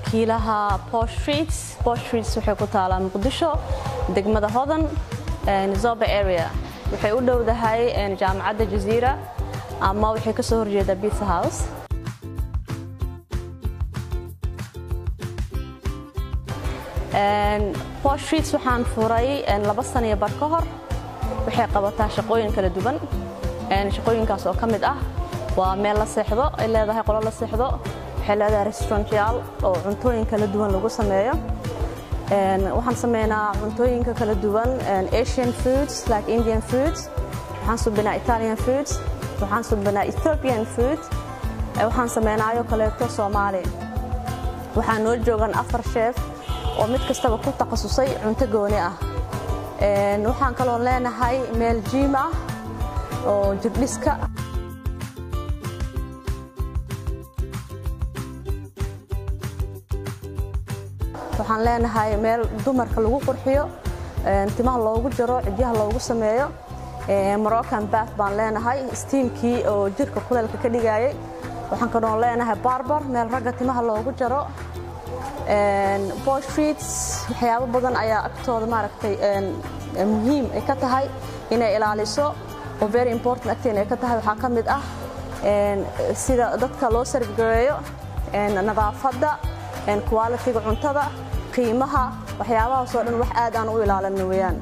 milkiilaha Posh Streets Posh Streets waxay ku taalaa Muqdisho degmada Hodan Zoba area waxay u dhowdahay jaamacadda Jazeera ama waxay ka soo horjeedaa Pizza House Posh Streets waxaan furay laba sano iyo bar ka hor waxay qabataa shaqooyin kala duwan shaqooyinkaas oo ka mid ah waa meel la seexdo ay leedahay qolo la seexdo waxay leedahay restaurantyaal oo cuntooyin kala duwan lagu sameeyo waxaan sameynaa cuntooyinka kala duwan asian foods like indian foods waxaan subinaa italian foods waxaan subinaa ethiopian food waxaan sameynaayo kaleeto soomaali waxaa noo joogan afar sheef oo mid kastaba ku takhasusay cunto gooni ah waxaan kaloo leenahay meel jiim ah oo jirdhiska waxaan leenahay meel dumarka lagu qurxiyo timaha loogu jaro cidyaha loogu sameeyo moroccan bath baan leenahay stiimkii oo jirka kuleelka ka dhigayay waxaan kaloo leenahay barbar meel ragga timaha loogu jaro Posh Streets waxyaabo badan ayaa agtooda maaragtay muhiim ay ka tahay inay ilaaliso oo very important agteena ay ka tahay waxaa ka mid ah sida dadka loo sargareeyo nadaafadda quality-ga cuntada qiimaha waxyaabahaas oo dhan wax aad aan u ilaalino weeyaan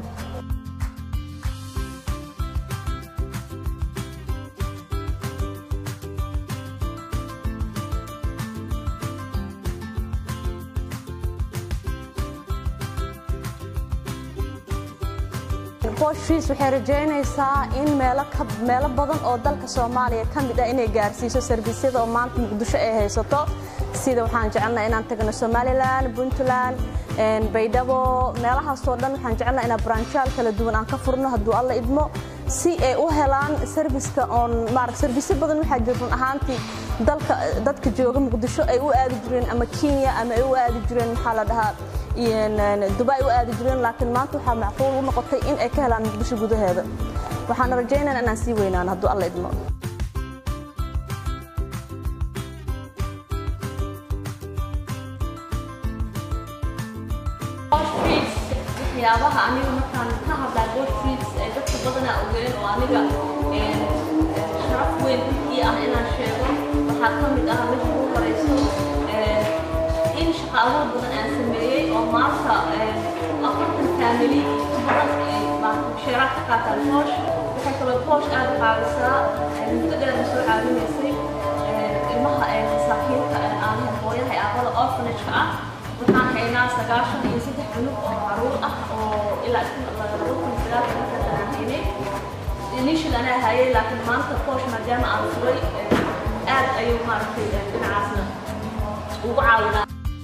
Posh Streets waxay rajaynaysaa in meelo badan oo dalka Soomaaliya ka mid ah inay gaarsiiso servisyada oo maanta Muqdisho ay haysato sida waxaan jecelnahay inaan tagno Somaliland, Puntland, Baydhabo meelahaas oo dhan waxaan jecelnahay inaan branchaal kala duwan aan ka furno hadduu alla idmo si ay u helaan serviska oon maarag service badan waxaa jira run ahaantii dalka dadka jooga Muqdisho ay u aadi jireen ama Kenya ama ay u aadi jireen maxaa la dhahaa dubai u aadi jireen laakiin maanta waxaa macquul u noqotay in ay ka helaan muqdisho gudaheeda waxaan rajaynaynaa inaan sii weynaan hadduu alla idmo waxyaabaha aniga markaan ka hadlaa Posh Streets ee dadka badanaa ogeen oo aniga sharaf weyn ii ah inaan sheego waxaa ka mid ah meesha ugu horeyso in shaqo abuur badan aan sameeyey oo maanta afartan faamili badan ay sheeraad ka qaataan Posh waxay kaloo Posh aad u caawisaa muddo dheer soo caawinaysay ilmaha masaakiinta aan hooyaha iyo aabada orphanage-ka ah waxaan haynaa sagaashan iyo saddex cunug oo caruur ah oo ilaa laba kun sagaal markaas aan haynay initial anaa hayay laakiin maanta Posh maadaama aan furay aad ayuu maaragtay dhinacaasna ugu caawinaa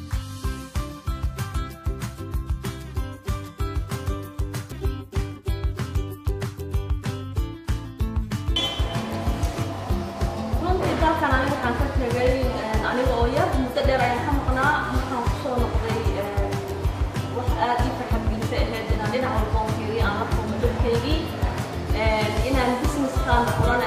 dalkan aniga waxaan ka tegay aniga oo yar muddo dheer ayaan ka maqnaa markaan kusoo noqday wax aad ii farxad gelisa ahayd inaan dhinac walba oo fiiriyo aan la kulmo dadkaygii inaan businesskaan furan